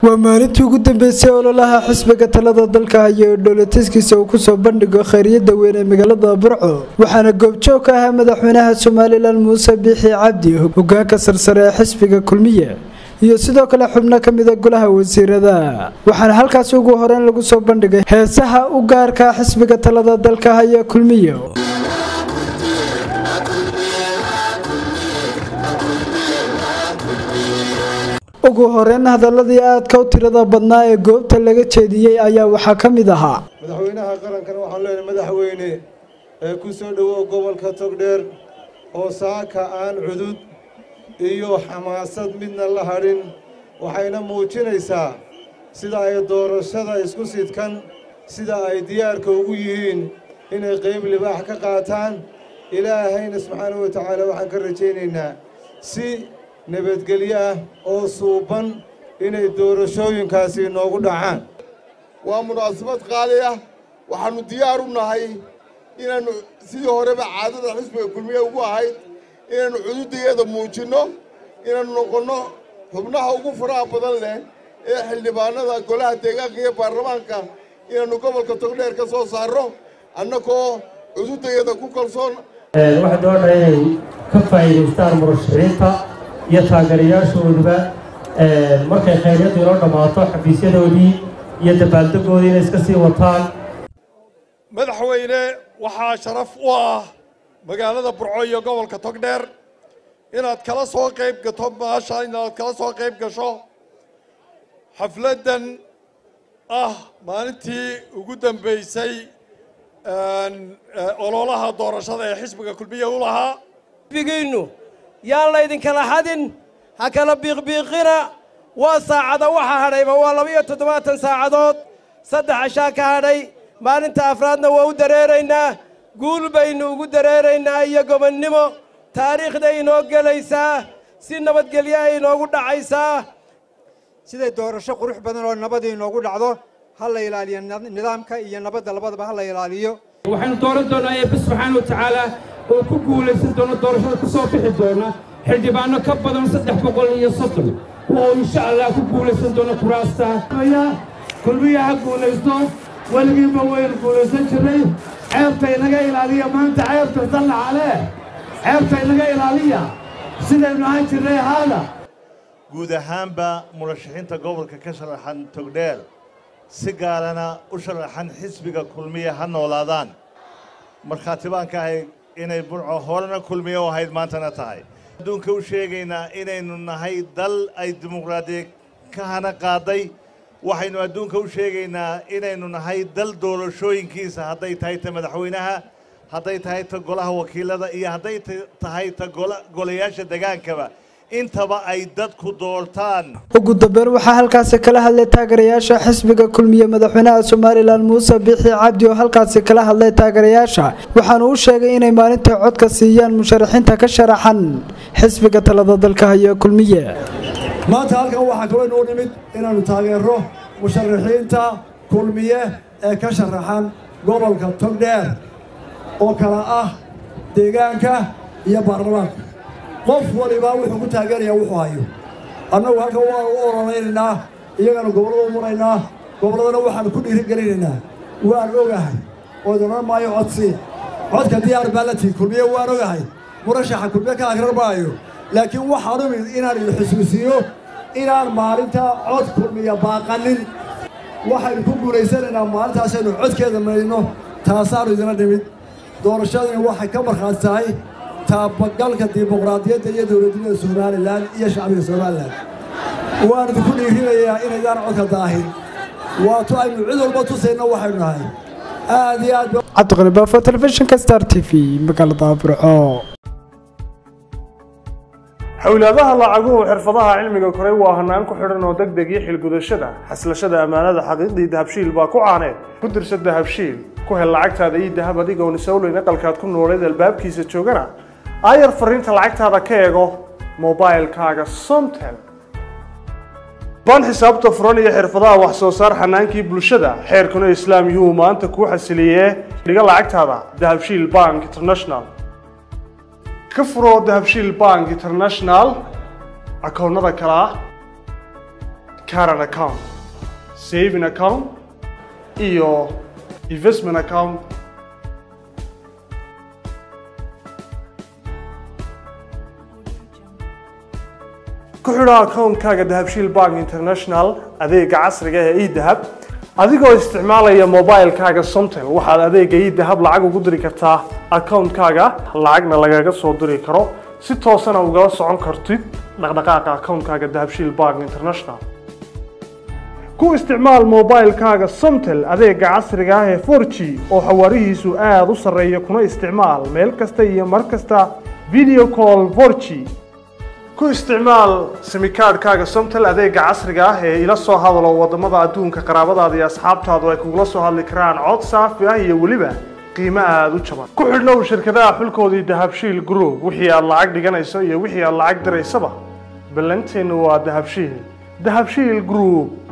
waa maalintii ugu dambeysay ololaha xisbiga talada dalka haya ee dhoolatiskiisa uu kusoo bandhigo khayriyada weyn ee magaalada burco waxaana goobjoog ka ahaa madaxweynaha somalilan muuse biixi cabdi hogaanka sarsare ee xisbiga kulmiye iyo sidoo kale xubno ka mida golaha wasiirada waxaana halkaasi ugu horeyn lagu soo bandhigay heesaha u gaarka xisbiga talada dalka haya kulmiye ugu horeyn hadaladii aadka u tirada badnaa ee goobta laga jeediyey ayaa waxaa ka mid ahaa madaxweynaha qarankana waxaan leenahay madaxweyne ee ku soo dhowow gobolka togdheer oo saaka aan cudud iyo xamaasad midna la hadhin waxayna muujinaysaa sida ay doorashada isku sidkan sida ay diyaarka ugu yihiin inay qayb libaax ka qaataan ilaahayna subxaanahu wa tacaala waxaan ka rajaynaynaa si nabadgelyo ah oo suuban inay doorashooyinkaasi inoogu dhacaan waa munaasabad qaali ah waxaannu diyaar u nahay inaannu sidii horeba caadada xisbiga kulmiye ugu ahayd inaannu cududayeeda muujinno inaannu noqonno xubnaha ugu faraha badan leh ee xildhibaanada golaha deegaanka iyo baarlamaanka inaannu gobolka togdheer ka soo saarro annagoo cududayeeda ku kalsoon waxay doonaa inay ka faa'iidaystaan murashaxiinta iyo taageerayaashooduba markay khayryaddu inoo dhammaato xafiisyadoodii iyo dabaaldegoodii inay iska sii wataan madaxweyne waxaa sharaf u ah magaalada burco iyo gobolka togdheer inaad kala soo qayb gato maasha inaad kala soo qayb gasho xafladdan ah maalintii ugu dambaysay ololaha doorashada ee xisbiga kulmiye u lahaa xisbigiinnu yaan laydinkala xadin ha kala biiqbiiqina waa saacada waxa hadhayba waa laba-iyo toddobaatan saacadood saddex cashaa ka hadhay maalinta afraadna waa u dareeraynaa guul baynu ugu dareeraynaa iyo gobonnimo taariikhday inoo gelaysaa si nabadgelyo ay inoogu dhacaysaa siday doorasho qurux badan oo nabadii inoogu dhacdo ha la ilaaliyo nidaamka iyo nabadda labadaba ha la ilaaliyo waxaynu dooran doonaa eebbe subxaana wa tacaala oo ku guulaysan doona doorashada ku soo bixi doona xildhibaanno ka badan saddex boqol iyo soddon oo insha allah ku guulaysan doona kuraasta kulmiya ha guulaysto weligiiba waynu guulaysan jirnay ceebta inaga ilaaliya maanta ceebta sallaxale ceebta inaga ilaaliya sidaynu ahaan jirnay haada guud ahaanba murashaxiinta gobolka ka sharaxan togdheer si gaarana u sharaxan xisbiga kulmiye ha noolaadaan markhaati baan ka ahay inay burco horena kulmiye u ahayd maantana tahay adduunka u sheegaynaa inaynu nahay dal ay dimuqraadiya ka hana qaaday waxaynu adduunka u sheegaynaa inaynu nahay dal doorashooyinkiisa hadday tahay ta madaxweynaha hadday tahay ta golaha wakiilada iyo hadday tahay ta golayaasha degaankaba intaba ay dadku doortaan ugu dambeyn waxaa halkaasi kala hadlay taageerayaasha xisbiga kulmiye madaxweynaha somalilan muuse biixi cabdi oo halkaasi kala hadlay taageerayaasha waxaanu u sheegay inay maalintai codka siiyaan musharaxiinta ka sharaxan xisbiga talada dalka haya kulmiye maanta halkan waxaa kaloo inuu nimid inaannu taageero musharaxiinta kulmiye ee ka sharaxan gobolka togdheer oo kala ah deegaanka iyo baarlamaanka qof walibaa wuxuu ku taageerayaa wuxuu hayo annagu halkan waanu u ololaynaynaa iyagana gobollada u maraynaa gobolladana waxaannu ku dhiirigelinaynaa waan ogahay oo idin odhan maayo codsii codka diyaar baa la tihi kulmiye waan ogahay murashaxa kulmiye ka akrar maayo laakiin waxaan u mid inaan idin xusuusiyo inaan maalinta cod kulmiya baaqanin waxaynu ku guulaysanaynaa maalintaasaynu codkeeda maydno taasaannu idina dhimid doorashadani waxay ka markhaati tahay taabagalka dimuqraadiyadda iyo dowladnimada somalilan iyo shacbiga somalilan waan idinku dhiirinayaa inaydaan codka daahin waato aynu cid walba tusayna waxaynu nahay aad iyo aad cabdiqani baafo telefishinka star t v magaalada burco xowlaadaha lacaguhu xirfadaha cilmiga koray waa hanaan ku xidhan oo deg deg iyo xilgudashada xaslashada ammaanada xaqiiqdii dahabshiil baa ku caaneed ku dirsa dahabshiil ku hel lacagtaada iyo dahab adigoon isowleyn aqalkaad ku nooleed albaabkiisa joogana aayar fariinta lacagtaada ka eego mobailkaaga somtel baan xisaabta furan iyo xirfadaha wax soo saar xanaankii bulshada xeerkuna islaam yuu maanta kuu xasiliyee dhiga lacagtaada dahabshiil bank international ka furoo dahabshiil bank international akoonnada kale ah current account saving account iyo investment account ku xidho akoonkaaga dahabshiil bank international adeega casriga ee edahab adigoo isticmaalaya mobilekaaga somtel waxaad adeega edahab lacag ugu diri kartaa akoonkaaga lacagna lagaga soo diri karo si toosana ugala socon kartid dhaqdhaqaaqa akoonkaaga dahabshiil bank international ku isticmaal mobilekaaga somtel adeega casriga ah ee 4g oo xawaarihiisu aada u sarreeya kuna isticmaal meel kasta iyo mar kasta video call 4g ku isticmaal simikaadhkaaga somtel adeega casriga ah ee ila soo hadalo wadamada adduunka qaraabadaada iyo asxaabtaadu ay kugula soo hadli karaan cod saafi ah iyo weliba qiimo aada u jaban ku xidhnow shirkadaha xulkoodii dahabshiil group wixii aad lacag dhiganayso iyo wixii aad lacag diraysaba ballanteennu waa dahabshiil dahabshiil group